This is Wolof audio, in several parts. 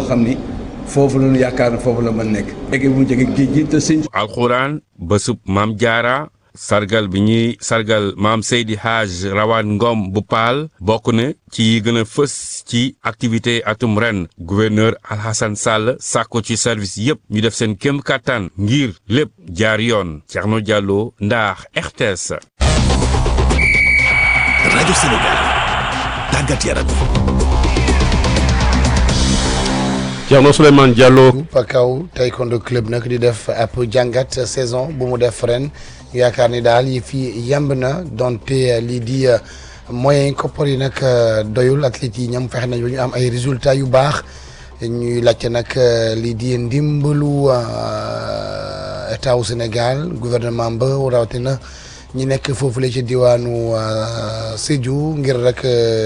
xam ni foofu la ñu yaakaar ne foofu la mën nekk. jege bu mu jege géej gi te sëñ. alxuraan bésub maam jaara sargal bi ñuy sargal maam Seydi Hadj Rawaan Ngom bu Paal bokk na ci yi gën a fës ci activité atum ren gouverneur Alhassane Sall sàkko ci service yépp ñu def seen kéem kattan ngir lépp jaar yoon Thierno Diallo ndax RTS. rajo Sénégal tàggat yaram. Thierno Souleymane Diallo. Pakao taekwondo club nag di def ab jàngat saison bu mu def ren yaakaar ni daal yi fi yemb na donte lii di moyen koppar yi nag doyul athlètes yi ñoom fexe nañ ba ñu am ay résultats yu baax ñuy laajte nag lii di ndimbalu état wu Sénégal gouvernement ba rawatina ñi nekk foofu la ci diwaanu Sédhiou ngir rek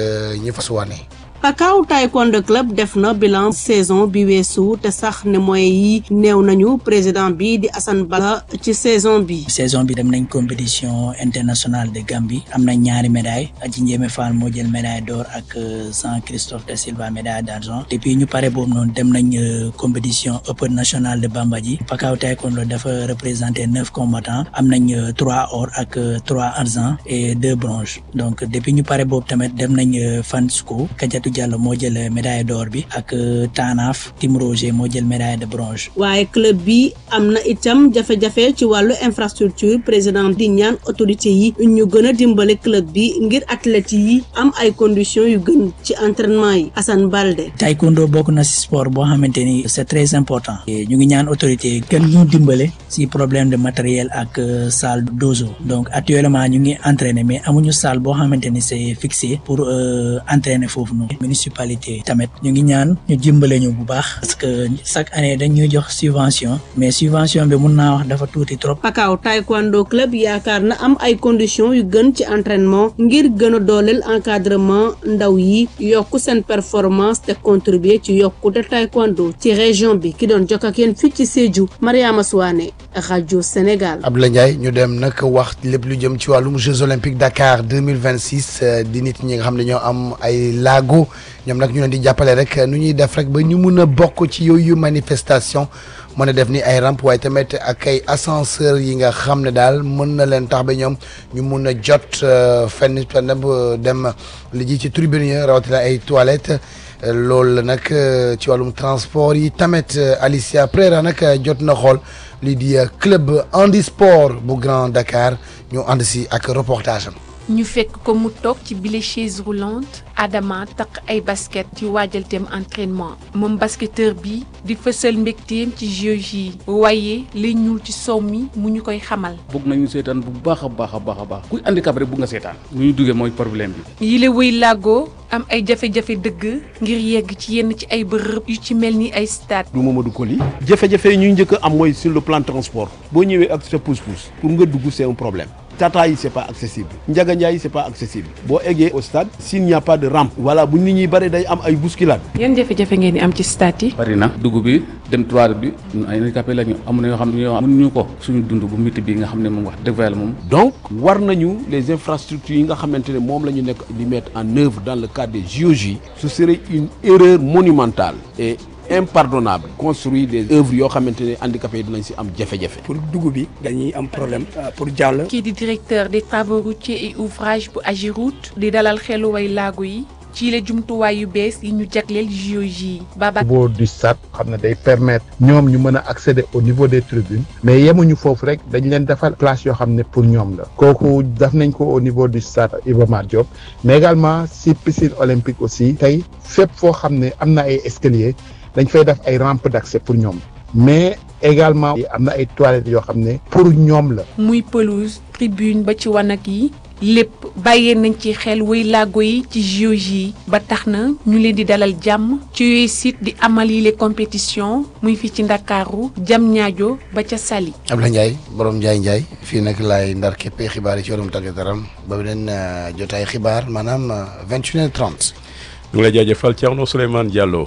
ñu fasuwaane. Pakao Taekwondo Club def na bilan saison bi weesu te sax ne moyens yi néew nañu président bi di Assane Bala ci saison bi. saison bi dem nañ compétition internationale de Gambie am na ñaari médailles Adji Ndiémé Fall moo jël médaille d'or ak Jean Christophe da Silva médaille d'argent depuis ñu pare boobu noonu dem nañ compétition open nationale de Bambadji Pakao Taekwondo dafa représenté neuf combattants am nañ trois or ak trois argent et deux bronze donc depuis ñu pare boobu tamit dem nañ Fansco Kadiatou Diallo moo jël médaille d'or bi ak Tanaf Tim Roger moo jël médaille de bronze. waaye club bi am na itam jafe-jafe ci wàllu infrastructure président di ñaan autorité yi ñu gën a dimbale club bi ngir athlètes yi am ay conditions yu gën ci entraînement yi Assane Balde. taekwondo bokk na si sport boo xamante ni c'est très important. ñu ngi ñaan autorité gën ñu dimbale si problème de matériel ak salle dojo donc actuellement ñu ngi entraîner mais amuñu salle boo xamante ni c'est fixé pour entraîner foofu noonu. municipalité tamit ñu ngi ñaan ñu dimbale ñu bu baax parce que chaque année dañuy jox subvention mais subvention bi mun naa wax dafa tuuti trop. Pakao Taekwondo club yaakaar na am ay conditions yu gën ci entraînement ngir gën a dooleel encadrement ndaw yi yokk seen performance te contribuer ci yokkute taekwondo ci région bi ki doon jokk ak yéen fii ci Sédhiou Mariama Souane rajo Sénégal. Abdoulaye Ndiaye ñu dem nag wax lépp lu jëm ci wàllum Jeux olympiques Dakar deux mille vingt six di nit ñi nga xam ne ñoo am ay laago. ñoom nag ñu leen di jàppale rek nu ñuy def rek ba ñu mun a bokk ci yooyu manifestation mën a def ni ay rampe waaye tamit ak ay ascenseur yi nga xam ne daal mën na leen tax ba ñoom ñu mun a jot fenn fenn ba dem li ji ci tribune yi rawatina ay toilettes loolu la nag ci wàllum transport yi tamit Alicia Prera nag jot na xool lii di club handisport bu Grand Dakar ñu ànd si ak reportage am. ñu fekk ko mu toog ci bile chaise roulante Adama takk ay basket ci waajalteem entraînement moom basketteur bi di fësal mbégteem ci JOJ yi waaye li ñuul ci sow mi mu ñu koy xamal. bëgg nañu seetaan bu baax a baax a baax a baax kuy handicap rek bëgg nga seetaan lu ñu duggee mooy problème bi. yile wëy làggoo am ay jafe-jafe dëgg ngir yegg ci yenn ci ay bërëb yu ci mel ni ay stade. du Mamadou Koli jafe-jafe yi ñuy njëkk a am mooy sur le plan transport boo ñëwee ak sa pousse-pousse pour nga dugg c'est un problème. Tata yi c'est pas accessible Ndiaga Ndiaye c'est pas accessible boo eggee au stade s'il n'y a pas de rampe voilà bu nit ñi bëri day am ay bousculade yan jafe-jafe ngeen di am ci stade yi. bari na dugg bi dem toilette bi ñun ay handicapé lañu amuñu yoo xam ne yoo mënuñu ko suñu dund bu métti bi nga xam ne moom wax dëgg fa yàlla moom. donc war nañu les infrastructures yi nga xamante ne moom la ñu nekk di mettre en œuvre dans le cadre des JOJ ce serait une erreur monumentale et impardonnable construire des œuvres yoo xamante ne handicapés yi dinañ si am jafe-jafe. pour dugub bi dañuy am problème pour jàll. kii di directeur des travaux routiers et ouvrages bu Agiroute di dalal xelu way laago yi ci la jumtuwaay yu bees yi ñu jagleel JOJ yi. Baba niveau du stade xam ne day permettre ñoom ñu mën a accéder au niveau des tribunes mais yemuñu foofu rek dañ leen defal place yoo xam ne pour ñoom la kooku def nañ ko au niveau du stade Iba Mar Diop mais également si piscine olympique aussi tey fépp foo xam ne am na ay escaliers. dañ fay def ay rampe d'accès pour ñoom mais également am na ay toilettes yoo xam ne pour ñoom la. muy pelouse tribune ba ci wanag yi lépp bàyyee nañ ci xel way laago yi ci JOJ yi ba tax na ñu leen di dalal jàmm ci yooyu site di amal yi les compétitions muy fii ci Ndakaaru jam ñaajo ba ca Saly. Abdoulaye Ndiaye borom Ndiaye Ndiaye fii nag laay ndar képpee xibaar yi ci wàllum tàggat yaram ba beneen jotaay xibaar maanaam vingt et une heures trente. ñu ngi lay jaajëfal Thierno Souleymane Diallo.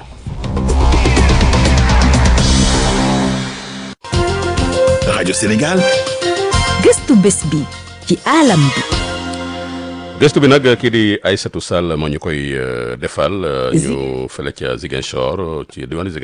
rajo Sénégal. gëstu bés bi ci alam bi. gëstu bi nag kii di Aïssatou Sall moo ñu koy defal ñu fële ca Ziguinchor ci diwaanu